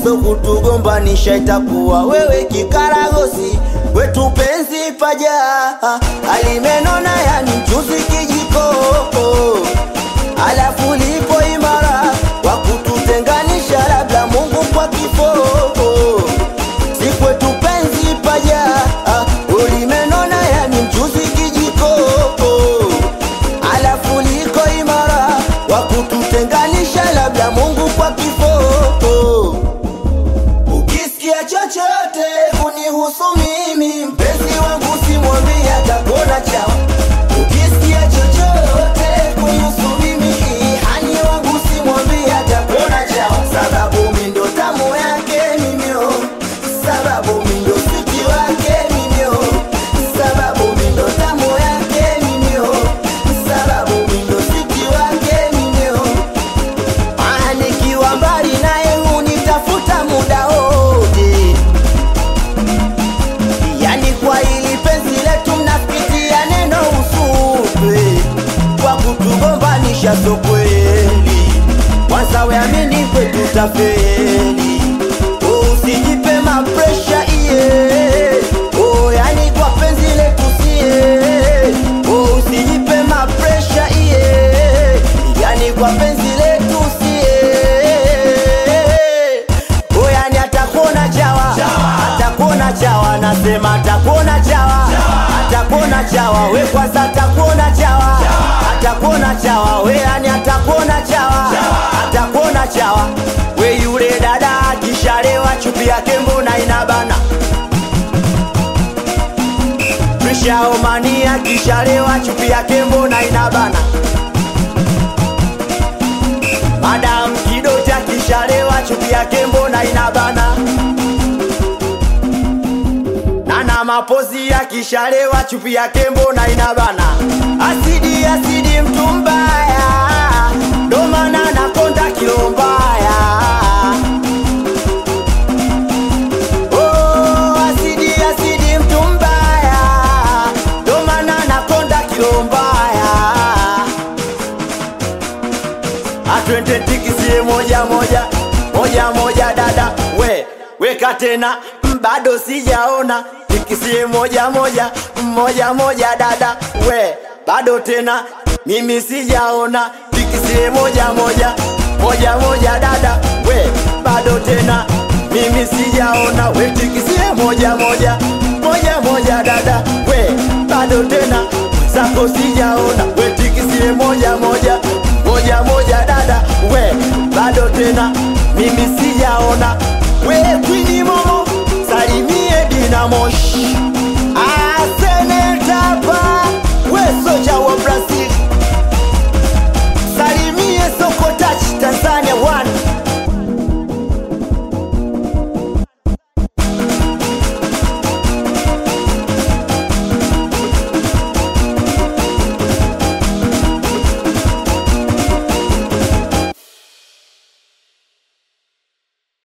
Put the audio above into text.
so kutugombanisha itakuwa wewe kikaragosi wetu penzi paja alimenona yani mchuzi kijiko alafu lipo imara wa kututenganisha labda Mungu kwa kifo si kwetu penzi paja ulimenona yani mchuzi kijiko alafu liko imara wa kututenganisha labda Mungu kwa kifo ukisikia chochote kunihusu mimi mpenzi wangu simwambie atakuona chawa ukisikia chochote kunihusu mimi hani wangu simwambie atakuona chawa sababu mi ndo tamu yake mimio sababu mi ndo siti wake mimio sababu mi ndo tamu yake mimio sababu mi ndo siti wake mimio Ah, nikiwa mbali naye hunitafuta muda wote, yani kwa ili penzi letu mnapitia neno usupe kwa kutugombanisha, so kweli. Kwanza weamini kwetu tafeli, oh, usijipe mapresha iye oh, yani kwa penzi letu sie oh, usijipe mapresha iye yani kwa penzi letu sie oh, yani atakuona chawa atakuona chawa nasema atakuona chawa atakuona chawa we kwanza atakuona chawa atakuona chawa we yani atakuona chawa atakuona chawa we yule dada akishalewa chupi yake mbona inabana Prishaomani akishalewa chupi yake mbona inabana Madam Kidoti akishalewa chupi yake mbona inabana Nana mapozi akishalewa chupi yake mbona inabana Asidi asidi mtu mbaya ndo maana nakonda kilo mbaya Oh, asidi asidi mtu mbaya ndo maana nakonda kilo mbaya atwende tikisie moja moja moja moja dada we weka tena mm, bado sijaona tikisie moja moja moja moja dada we bado tena mimi sijaona tikisie moja moja moja moja dada we bado tena mimi sijaona we tikisie moja moja moja moja dada we bado tena zako sijaona we tikisie moja moja moja moja dada we bado tena mimi sijaona